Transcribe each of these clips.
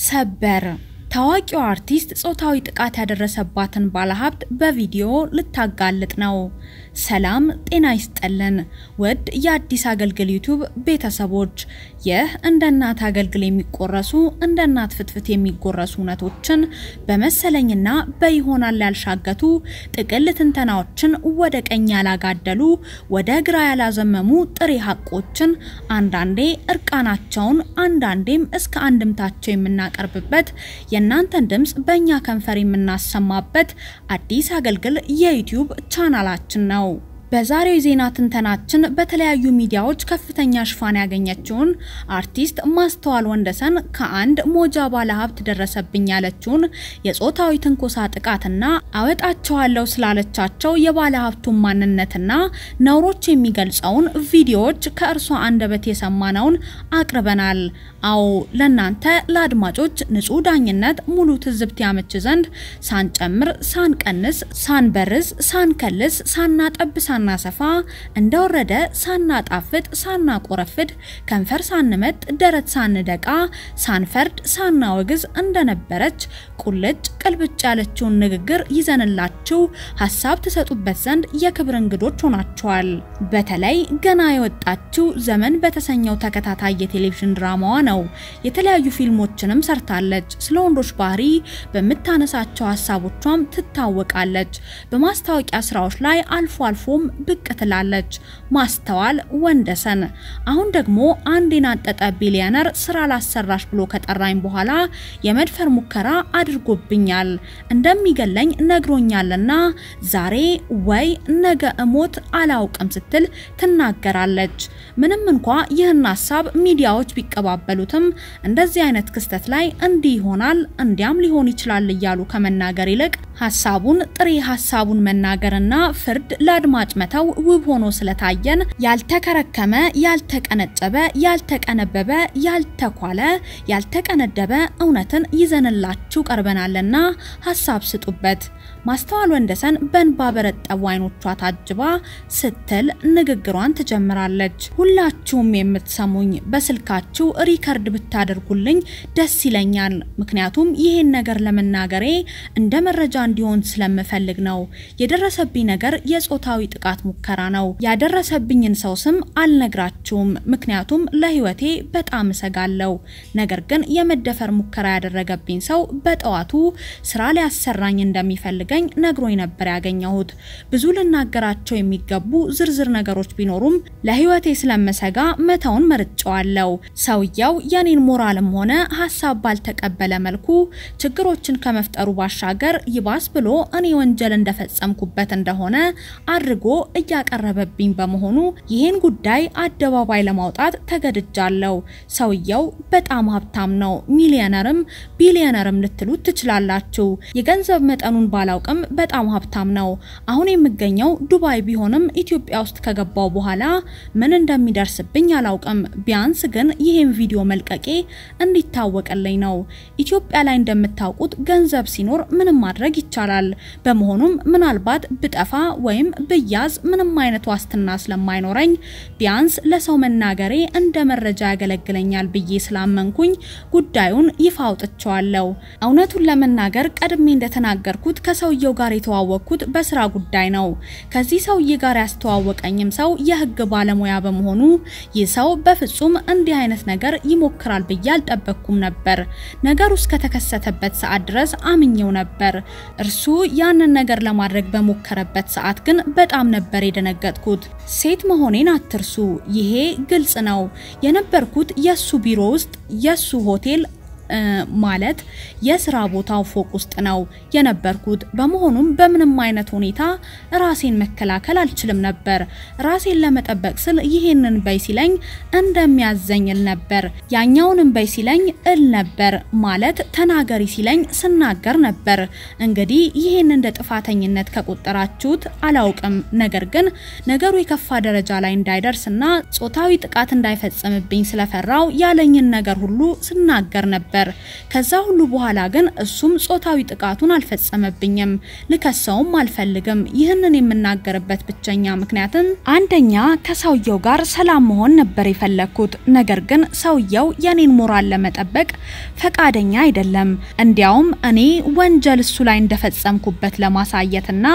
ሰበር ታዋቂው አርቲስት ጾታዊ ጥቃት ያደረሰባትን ባለሀብት በቪዲዮ ልታጋልጥ ነው። ሰላም ጤና ይስጠልን ውድ የአዲስ አገልግል ዩቲዩብ ቤተሰቦች፣ ይህ እንደ እናት አገልግል የሚቆረሱ እንደ እናት ፍትፍት የሚጎረሱ እውነቶችን በመሰለኝና በይሆናል ያልሻገቱ ጥቅል ትንተናዎችን ወደ ቀኝ ያላጋደሉ ወደ ግራ ያላዘመሙ ጥሬ ሀቆችን አንዳንዴ እርቃናቸውን አንዳንዴም እስከ አንድምታቸው የምናቀርብበት የእናንተን ድምፅ በእኛ ከንፈር የምናሰማበት አዲስ አገልግል የዩቲዩብ ቻናላችን ነው። በዛሬው የዜና ትንተናችን በተለያዩ ሚዲያዎች ከፍተኛ ሽፋን ያገኘችውን አርቲስት ማስተዋል ወንደሰን ከአንድ ሞጃ ባለሀብት ደረሰብኝ ያለችውን የጾታዊ ትንኮሳ ጥቃትና አወጣቸዋለሁ ስላለቻቸው የባለሀብቱን ማንነትና ነውሮች የሚገልጸውን ቪዲዮዎች ከእርሷ አንደበት የሰማነውን አቅርበናል። አዎ ለናንተ ለአድማጮች ንጹህ ዳኝነት ሙሉ ትዝብት ያመች ዘንድ ሳንጨምር፣ ሳንቀንስ፣ ሳንበርዝ፣ ሳንከልስ፣ ሳናጠብ ሳናሰፋ እንደወረደ ሳናጣፍጥ ሳናቆረፍድ ከንፈር ሳንመጥ ደረት ሳንደቃ ሳንፈርድ ሳናወግዝ እንደነበረች ቁልጭ ቅልብጭ ያለችውን ንግግር ይዘንላችሁ ሀሳብ ትሰጡበት ዘንድ የክብር እንግዶች ሆናችኋል። በተለይ ገና የወጣችው ዘመን በተሰኘው ተከታታይ የቴሌቪዥን ድራማዋ ነው። የተለያዩ ፊልሞችንም ሰርታለች። ስለ ወንዶች ባህሪ በምታነሳቸው ሀሳቦቿም ትታወቃለች። በማስታወቂያ ስራዎች ላይ አልፎ አልፎም ብቅ ትላለች። ማስተዋል ወንደሰን አሁን ደግሞ አንድ የናጠጠ ቢሊዮነር ስራ ላሰራሽ ብሎ ከጠራኝ በኋላ የመድፈር ሙከራ አድርጎብኛል፣ እንደሚገለኝ ነግሮኛልና ዛሬ ወይ ነገ እሞት አላውቅም ስትል ትናገራለች። ምንም እንኳ ይህን ሀሳብ ሚዲያዎች ቢቀባበሉትም እንደዚህ አይነት ክስተት ላይ እንዲህ ይሆናል እንዲያም ሊሆን ይችላል እያሉ ከመናገር ይልቅ ሀሳቡን ጥሬ ሀሳቡን መናገርና ፍርድ ለአድማጭ መተው ውብ ሆኖ ስለታየን ያልተከረከመ፣ ያልተቀነጨበ፣ ያልተቀነበበ፣ ያልተኳለ፣ ያልተቀነደበ እውነትን ይዘንላችሁ ቀርበናልና ሀሳብ ስጡበት። ማስተዋል ወንደሰን በእንባ በረጠቡ አይኖቿ ታጅባ ስትል ንግግሯን ትጀምራለች። ሁላችሁም የምትሰሙኝ በስልካችሁ ሪከርድ ብታደርጉልኝ ደስ ይለኛል። ምክንያቱም ይሄን ነገር ለመናገሬ እንደ መረጃ እንዲሆን ስለምፈልግ ነው። የደረሰብኝ ነገር የጾታዊ ጥቃት ሙከራ ነው። ያደረሰብኝን ሰው ስም አልነግራችሁም፣ ምክንያቱም ለሕይወቴ በጣም እሰጋለሁ። ነገር ግን የመደፈር ሙከራ ያደረገብኝ ሰው በጠዋቱ ስራ ሊያሰራኝ እንደሚፈልገኝ ነግሮኝ ነበር ያገኘሁት። ብዙ ልናገራቸው የሚገቡ ዝርዝር ነገሮች ቢኖሩም ለሕይወቴ ስለምሰጋ መተውን መርጫዋለሁ። ሰውየው የኔን ሞራልም ሆነ ሀሳብ ባልተቀበለ መልኩ ችግሮችን ከመፍጠሩ ባሻገር ይባስ ብሎ እኔ ወንጀል እንደፈጸምኩበት እንደሆነ አድርጎ እያቀረበብኝ በመሆኑ ይህን ጉዳይ አደባባይ ለማውጣት ተገድጃለሁ። ሰውየው በጣም ሀብታም ነው፣ ሚሊዮነርም ቢሊዮነርም ልትሉት ትችላላችሁ። የገንዘብ መጠኑን ባላውቅም በጣም ሀብታም ነው። አሁን የምገኘው ዱባይ ቢሆንም ኢትዮጵያ ውስጥ ከገባው በኋላ ምን እንደሚደርስብኝ አላውቅም። ቢያንስ ግን ይህን ቪዲዮ መልቀቄ እንዲታወቅልኝ ነው። ኢትዮጵያ ላይ እንደምታውቁት ገንዘብ ሲኖር ምንም ማድረግ ይቻላል። በመሆኑም ምናልባት ብጠፋ ወይም ብያዝ ምንም አይነት ዋስትና ስለማይኖረኝ ቢያንስ ለሰው መናገሬ እንደ መረጃ ያገለግለኛል ብዬ ስላመንኩኝ ጉዳዩን ይፋ አውጥቼዋለሁ። እውነቱን ለመናገር ቀድሜ እንደተናገርኩት ከሰውየው ጋር የተዋወቅኩት በስራ ጉዳይ ነው። ከዚህ ሰውዬ ጋር ያስተዋወቀኝም ሰው የህግ ባለሙያ በመሆኑ ይህ ሰው በፍጹም እንዲህ አይነት ነገር ይሞክራል ብዬ አልጠበቅኩም ነበር። ነገሩ እስከተከሰተበት ሰዓት ድረስ አምኜው ነበር። እርሱ ያንን ነገር ለማድረግ በሞከረበት ሰዓት ግን በጣም ነበር የደነገጥኩት። ሴት መሆኔን አትርሱ። ይሄ ግልጽ ነው። የነበርኩት የሱ ቢሮ ውስጥ የሱ ሆቴል ማለት የስራ ቦታው ፎቅ ውስጥ ነው የነበርኩት። በመሆኑም በምንም አይነት ሁኔታ ራሴን መከላከል አልችልም ነበር። ራሴን ለመጠበቅ ስል ይሄንን በይ ሲለኝ እንደሚያዘኝ እል ነበር፣ ያኛውንም በይ ሲለኝ እል ነበር። ማለት ተናገሪ ሲለኝ ስናገር ነበር። እንግዲህ ይሄን እንደ ጥፋተኝነት ከቆጠራችሁት አላውቅም። ነገር ግን ነገሩ የከፋ ደረጃ ላይ እንዳይደርስና ጾታዊ ጥቃት እንዳይፈጸምብኝ ስለፈራው ያለኝን ነገር ሁሉ ስናገር ነበር። ነበር። ከዛ ሁሉ በኋላ ግን እሱም ጾታዊ ጥቃቱን አልፈጸመብኝም፣ ልከሰውም አልፈልግም። ይህንን የምናገርበት ብቸኛ ምክንያትም አንደኛ ከሰውየው ጋር ሰላም መሆን ነበር የፈለግኩት። ነገር ግን ሰውየው የኔን ሞራል ለመጠበቅ ፈቃደኛ አይደለም። እንዲያውም እኔ ወንጀል እሱ ላይ እንደፈጸምኩበት ለማሳየትና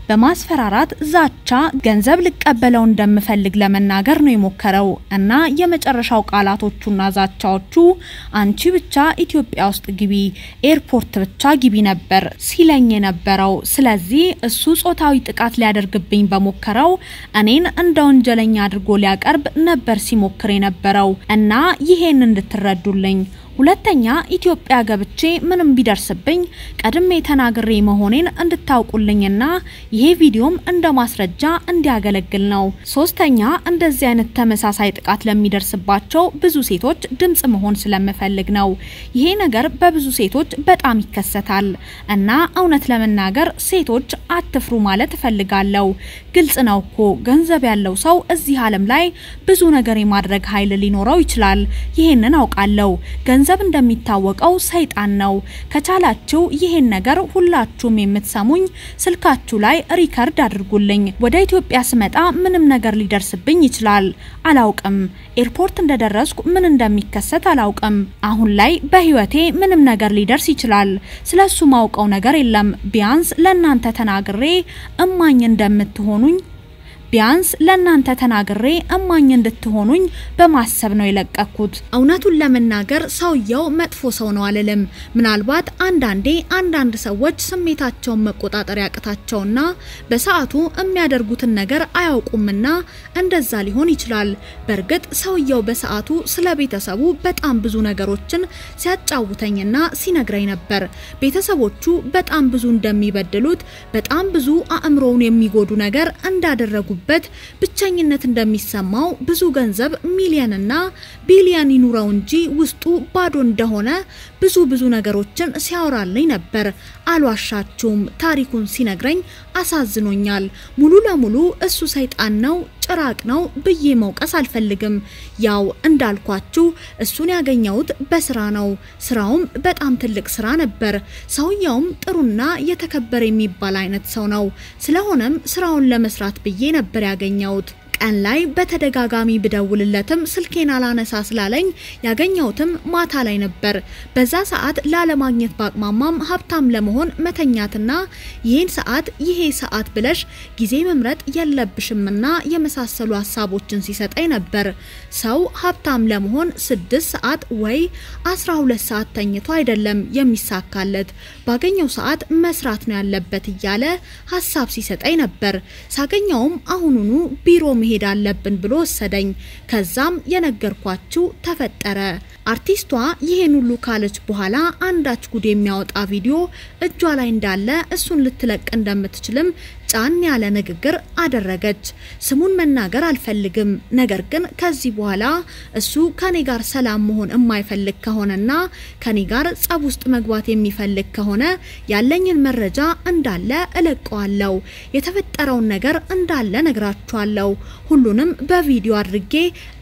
በማስፈራራት ዛቻ ገንዘብ ልቀበለው እንደምፈልግ ለመናገር ነው የሞከረው እና የመጨረሻው ቃላቶቹና ዛቻዎቹ አንቺ ብቻ ኢትዮጵያ ውስጥ ግቢ፣ ኤርፖርት ብቻ ግቢ ነበር ሲለኝ የነበረው። ስለዚህ እሱ ጾታዊ ጥቃት ሊያደርግብኝ በሞከረው እኔን እንደ ወንጀለኛ አድርጎ ሊያቀርብ ነበር ሲሞክር የነበረው እና ይሄን እንድትረዱልኝ ሁለተኛ ኢትዮጵያ ገብቼ ምንም ቢደርስብኝ ቀድሜ ተናግሬ መሆኔን እንድታውቁልኝና ይሄ ቪዲዮም እንደ ማስረጃ እንዲያገለግል ነው። ሶስተኛ እንደዚህ አይነት ተመሳሳይ ጥቃት ለሚደርስባቸው ብዙ ሴቶች ድምጽ መሆን ስለምፈልግ ነው። ይሄ ነገር በብዙ ሴቶች በጣም ይከሰታል እና እውነት ለመናገር ሴቶች አትፍሩ ማለት እፈልጋለሁ። ግልጽ ነው እኮ ገንዘብ ያለው ሰው እዚህ ዓለም ላይ ብዙ ነገር የማድረግ ኃይል ሊኖረው ይችላል። ይሄንን አውቃለሁ። ገንዘብ እንደሚታወቀው ሰይጣን ነው። ከቻላችሁ ይሄን ነገር ሁላችሁም የምትሰሙኝ ስልካችሁ ላይ ሪከርድ አድርጉልኝ። ወደ ኢትዮጵያ ስመጣ ምንም ነገር ሊደርስብኝ ይችላል። አላውቅም። ኤርፖርት እንደደረስኩ ምን እንደሚከሰት አላውቅም። አሁን ላይ በህይወቴ ምንም ነገር ሊደርስ ይችላል። ስለሱ ማውቀው ነገር የለም። ቢያንስ ለእናንተ ተናግሬ እማኝ እንደምትሆኑኝ ቢያንስ ለእናንተ ተናግሬ እማኝ እንድትሆኑኝ በማሰብ ነው የለቀኩት። እውነቱን ለመናገር ሰውየው መጥፎ ሰው ነው አልልም። ምናልባት አንዳንዴ አንዳንድ ሰዎች ስሜታቸውን መቆጣጠር ያቅታቸውና በሰዓቱ የሚያደርጉትን ነገር አያውቁምና እንደዛ ሊሆን ይችላል። በእርግጥ ሰውየው በሰዓቱ ስለ ቤተሰቡ በጣም ብዙ ነገሮችን ሲያጫውተኝና ሲነግረኝ ነበር። ቤተሰቦቹ በጣም ብዙ እንደሚበድሉት፣ በጣም ብዙ አእምሮውን የሚጎዱ ነገር እንዳደረጉ በት ብቸኝነት እንደሚሰማው ብዙ ገንዘብ ሚሊየንና ቢሊየን ይኑረው እንጂ ውስጡ ባዶ እንደሆነ ብዙ ብዙ ነገሮችን ሲያወራልኝ ነበር። አልዋሻችሁም፣ ታሪኩን ሲነግረኝ አሳዝኖኛል። ሙሉ ለሙሉ እሱ ሰይጣን ነው ጭራቅ ነው ብዬ መውቀስ አልፈልግም። ያው እንዳልኳችሁ እሱን ያገኘሁት በስራ ነው። ስራውም በጣም ትልቅ ስራ ነበር። ሰውየውም ጥሩና የተከበረ የሚባል አይነት ሰው ነው። ስለሆነም ስራውን ለመስራት ብዬ ነበር ያገኘሁት። ቀን ላይ በተደጋጋሚ ብደውልለትም ስልኬን አላነሳ ስላለኝ ያገኘሁትም ማታ ላይ ነበር። በዛ ሰዓት ላለማግኘት ባቅማማም ሀብታም ለመሆን መተኛትና ይህን ሰዓት ይሄ ሰዓት ብለሽ ጊዜ መምረጥ የለብሽምና የመሳሰሉ ሀሳቦችን ሲሰጠኝ ነበር። ሰው ሀብታም ለመሆን ስድስት ሰዓት ወይ አስራ ሁለት ሰዓት ተኝቶ አይደለም የሚሳካለት ባገኘው ሰዓት መስራት ነው ያለበት እያለ ሀሳብ ሲሰጠኝ ነበር። ሳገኘውም አሁኑኑ ቢሮ መሄድ አለብን ብሎ ወሰደኝ። ከዛም የነገርኳችሁ ተፈጠረ። አርቲስቷ ይሄን ሁሉ ካለች በኋላ አንዳች ጉድ የሚያወጣ ቪዲዮ እጇ ላይ እንዳለ እሱን ልትለቅ እንደምትችልም ጫን ያለ ንግግር አደረገች። ስሙን መናገር አልፈልግም። ነገር ግን ከዚህ በኋላ እሱ ከኔ ጋር ሰላም መሆን የማይፈልግ ከሆነና ከኔ ጋር ጸብ ውስጥ መግባት የሚፈልግ ከሆነ ያለኝን መረጃ እንዳለ እለቀዋለሁ። የተፈጠረውን ነገር እንዳለ ነግራችኋለሁ። ሁሉንም በቪዲዮ አድርጌ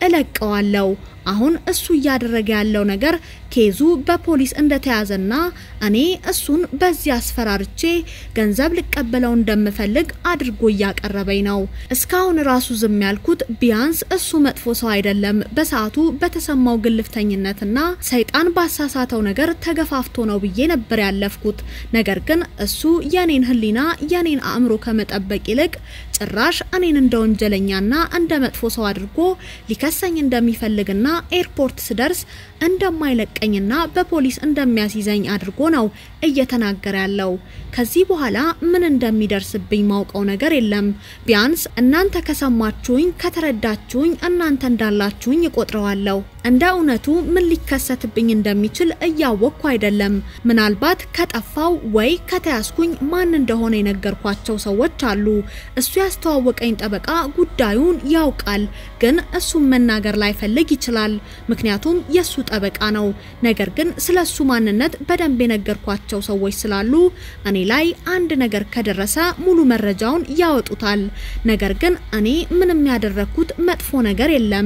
እለቀዋለሁ። አሁን እሱ እያደረገ ያለው ነገር ኬዙ በፖሊስ እንደተያዘና እኔ እሱን በዚህ አስፈራርቼ ገንዘብ ልቀበለው እንደምፈልግ አድርጎ እያቀረበኝ ነው። እስካሁን ራሱ ዝም ያልኩት ቢያንስ እሱ መጥፎ ሰው አይደለም፣ በሰዓቱ በተሰማው ግልፍተኝነትና ሰይጣን ባሳሳተው ነገር ተገፋፍቶ ነው ብዬ ነበር ያለፍኩት። ነገር ግን እሱ የኔን ሕሊና የኔን አእምሮ ከመጠበቅ ይልቅ ጭራሽ እኔን እንደ ወንጀለኛና እንደ መጥፎ ሰው አድርጎ ሊከሰኝ እንደሚፈልግና ኤርፖርት ስደርስ እንደማይለቀኝና በፖሊስ እንደሚያስይዘኝ አድርጎ ነው እየተናገረ ያለው። ከዚህ በኋላ ምን እንደሚደርስብኝ ማውቀው ነገር የለም። ቢያንስ እናንተ ከሰማችሁኝ፣ ከተረዳችሁኝ እናንተ እንዳላችሁኝ እቆጥረዋለሁ። እንደ እውነቱ ምን ሊከሰትብኝ እንደሚችል እያወቅኩ አይደለም። ምናልባት ከጠፋው ወይ ከተያዝኩኝ ማን እንደሆነ የነገርኳቸው ሰዎች አሉ። እሱ ያስተዋወቀኝ ጠበቃ ጉዳዩን ያውቃል፣ ግን እሱም መናገር ላይፈልግ ይችላል። ምክንያቱም የሱ ጠበቃ ነው። ነገር ግን ስለ እሱ ማንነት በደንብ የነገርኳቸው ሰዎች ስላሉ እኔ ላይ አንድ ነገር ከደረሰ ሙሉ መረጃውን ያወጡታል። ነገር ግን እኔ ምንም ያደረግኩት መጥፎ ነገር የለም።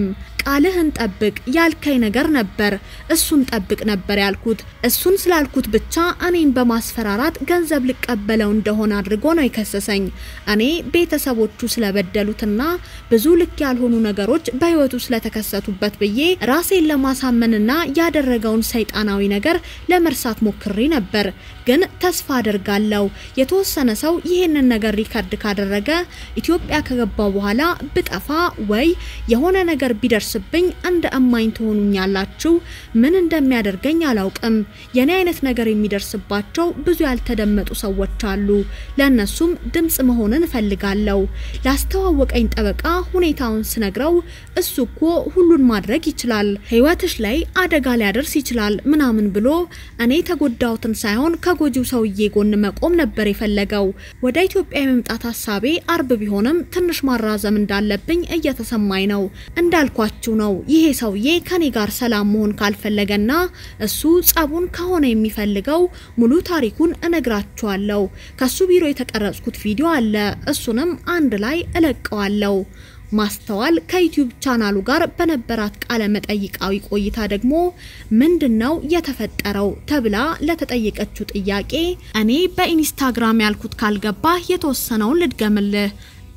ቃልህን ጠብቅ ያልከኝ ነገር ነበር፣ እሱን ጠብቅ ነበር ያልኩት። እሱን ስላልኩት ብቻ እኔን በማስፈራራት ገንዘብ ልቀበለው እንደሆነ አድርጎ ነው የከሰሰኝ። እኔ ቤተሰቦቹ ስለበደሉትና ብዙ ልክ ያልሆኑ ነገሮች በህይወቱ ስለተከሰቱበት ብዬ ራሴን ለማሳመንና ያደረገውን ሰይጣናዊ ነገር ለመርሳት ሞክሬ ነበር። ግን ተስፋ አደርጋለሁ የተወሰነ ሰው ይህንን ነገር ሪከርድ ካደረገ ኢትዮጵያ ከገባው በኋላ ብጠፋ ወይ የሆነ ነገር ቢደርስብኝ እንደ እማኝ ትሆኑኛላችሁ። ምን እንደሚያደርገኝ አላውቅም። የኔ አይነት ነገር የሚደርስባቸው ብዙ ያልተደመጡ ሰዎች አሉ። ለእነሱም ድምጽ መሆንን እፈልጋለሁ። ላስተዋወቀኝ ጠበቃ ሁኔታውን ስነግረው እሱ እኮ ሁሉን ማድረግ ይችላል፣ ህይወትሽ ላይ አደጋ ሊያደርስ ይችላል ምናምን ብሎ እኔ የተጎዳሁትን ሳይሆን ከጎጂው ሰውዬ ጎን መቆም ነበር የፈለገው። ወደ ኢትዮጵያ የመምጣት ሀሳቤ አርብ ቢሆንም ትንሽ ማራዘም እንዳለብኝ እየተሰማኝ ነው። እንዳልኳችሁ ነው። ይሄ ሰውዬ ከኔ ጋር ሰላም መሆን ካልፈለገና እሱ ጸቡን ከሆነ የሚፈልገው ሙሉ ታሪኩን እነግራችኋለሁ። ከሱ ቢሮ የተቀረጽኩት ቪዲዮ አለ። እሱንም አንድ ላይ እለቀዋለሁ። ማስተዋል ከዩቲዩብ ቻናሉ ጋር በነበራት ቃለ መጠይቃዊ ቆይታ ደግሞ ምንድነው የተፈጠረው ተብላ ለተጠየቀችው ጥያቄ እኔ በኢንስታግራም ያልኩት ካልገባ የተወሰነውን ልድገምልህ።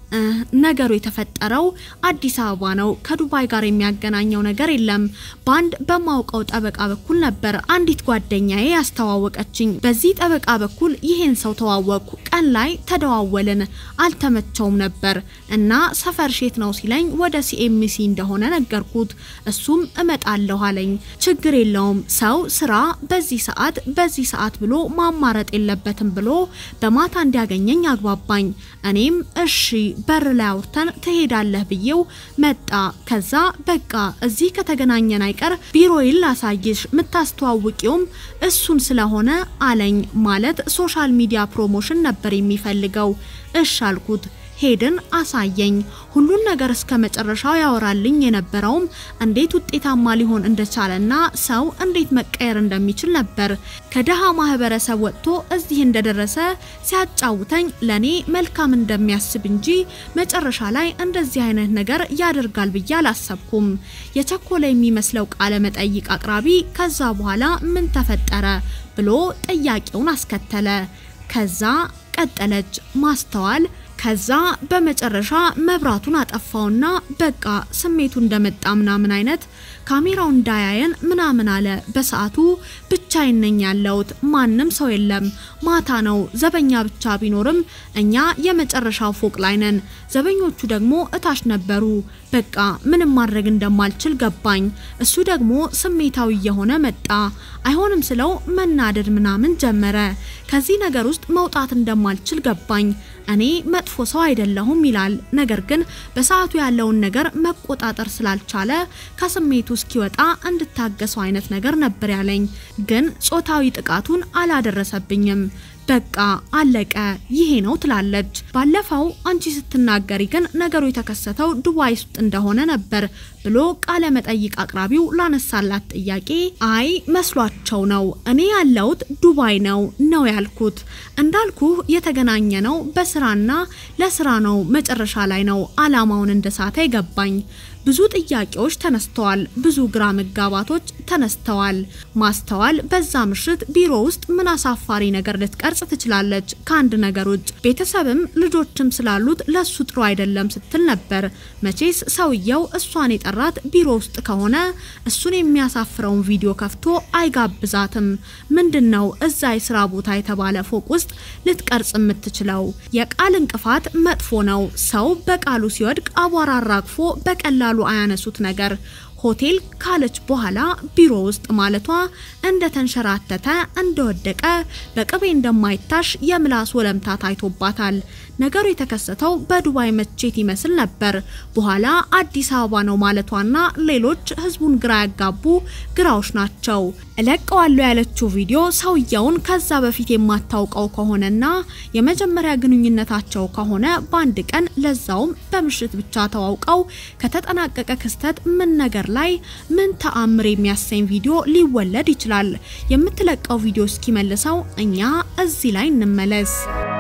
ነገሩ የተፈጠረው አዲስ አበባ ነው። ከዱባይ ጋር የሚያገናኘው ነገር የለም። በአንድ በማውቀው ጠበቃ በኩል ነበር አንዲት ጓደኛዬ ያስተዋወቀችኝ። በዚህ ጠበቃ በኩል ይሄን ሰው ተዋወቅኩ። ቀን ላይ ተደዋወልን። አልተመቸውም ነበር እና ሰፈር ሼት ነው ሲለኝ ወደ ሲኤምሲ እንደሆነ ነገርኩት። እሱም እመጣለሁ አለኝ። ችግር የለውም ሰው ስራ በዚህ ሰዓት በዚህ ሰዓት ብሎ ማማረጥ የለበትም ብሎ በማታ እንዲያገኘኝ አግባባኝ። እኔም እሺ በር ላይ አውርተን ትሄዳለህ ብዬው መጣ። ከዛ በቃ እዚህ ከተገናኘን አይቀር ቢሮዬን ላሳይሽ የምታስተዋውቂውም እሱን ስለሆነ አለኝ። ማለት ሶሻል ሚዲያ ፕሮሞሽን ነበር የሚፈልገው። እሽ አልኩት። ሄድን፣ አሳየኝ። ሁሉን ነገር እስከ መጨረሻው ያወራልኝ የነበረውም እንዴት ውጤታማ ሊሆን እንደቻለና ሰው እንዴት መቀየር እንደሚችል ነበር። ከደሃ ማህበረሰብ ወጥቶ እዚህ እንደደረሰ ሲያጫውተኝ ለኔ መልካም እንደሚያስብ እንጂ መጨረሻ ላይ እንደዚህ አይነት ነገር ያደርጋል ብዬ አላሰብኩም። የቸኮለ የሚመስለው ቃለ መጠይቅ አቅራቢ ከዛ በኋላ ምን ተፈጠረ ብሎ ጥያቄውን አስከተለ። ከዛ ቀጠለች ማስተዋል ከዛ በመጨረሻ መብራቱን አጠፋውና በቃ ስሜቱ እንደመጣ ምናምን አይነት ካሜራው እንዳያየን ምናምን አለ። በሰዓቱ ብቻዬን ነኝ ያለሁት፣ ማንም ሰው የለም። ማታ ነው። ዘበኛ ብቻ ቢኖርም እኛ የመጨረሻው ፎቅ ላይ ነን። ዘበኞቹ ደግሞ እታች ነበሩ። በቃ ምንም ማድረግ እንደማልችል ገባኝ። እሱ ደግሞ ስሜታዊ እየሆነ መጣ። አይሆንም ስለው መናደድ ምናምን ጀመረ። ከዚህ ነገር ውስጥ መውጣት እንደማልችል ገባኝ። እኔ መጥፎ ሰው አይደለሁም ይላል። ነገር ግን በሰዓቱ ያለውን ነገር መቆጣጠር ስላልቻለ ከስሜቱ እስኪወጣ እንድታገሰው አይነት ነገር ነበር ያለኝ። ግን ጾታዊ ጥቃቱን አላደረሰብኝም። በቃ አለቀ፣ ይሄ ነው ትላለች። ባለፈው አንቺ ስትናገሪ ግን ነገሩ የተከሰተው ዱባይ ውስጥ እንደሆነ ነበር ብሎ ቃለ መጠይቅ አቅራቢው ላነሳላት ጥያቄ አይ መስሏቸው ነው፣ እኔ ያለሁት ዱባይ ነው ነው ያልኩት። እንዳልኩ የተገናኘ ነው በስራና ለስራ ነው። መጨረሻ ላይ ነው አላማውን እንደሳተ ይገባኝ። ብዙ ጥያቄዎች ተነስተዋል። ብዙ ግራ መጋባቶች ተነስተዋል። ማስተዋል በዛ ምሽት ቢሮ ውስጥ ምን አሳፋሪ ነገር ልትቀርጽ ትችላለች? ከአንድ ነገር ውጭ ቤተሰብም ልጆችም ስላሉት ለሱ ጥሩ አይደለም ስትል ነበር። መቼስ ሰውየው እሷን የጠራት ቢሮ ውስጥ ከሆነ እሱን የሚያሳፍረውን ቪዲዮ ከፍቶ አይጋብዛትም። ምንድን ነው እዛ የስራ ቦታ የተባለ ፎቅ ውስጥ ልትቀርጽ የምትችለው? የቃል እንቅፋት መጥፎ ነው። ሰው በቃሉ ሲወድቅ አቧራ አራግፎ በቀላሉ አያነሱት ነገር ሆቴል ካለች በኋላ ቢሮ ውስጥ ማለቷ እንደተንሸራተተ እንደወደቀ በቅቤ እንደማይታሽ የምላስ ወለምታ ታይቶባታል። ነገሩ የተከሰተው በዱባይ መቼት ይመስል ነበር። በኋላ አዲስ አበባ ነው ማለቷና ሌሎች ህዝቡን ግራ ያጋቡ ግራዎች ናቸው። እለቀዋለሁ ያለችው ቪዲዮ ሰውየውን ከዛ በፊት የማታውቀው ከሆነና የመጀመሪያ ግንኙነታቸው ከሆነ በአንድ ቀን ለዛውም በምሽት ብቻ ተዋውቀው ከተጠናቀቀ ክስተት ምን ነገር ላይ ምን ተአምር የሚያሰኝ ቪዲዮ ሊወለድ ይችላል? የምትለቀው ቪዲዮ እስኪመልሰው እኛ እዚህ ላይ እንመለስ።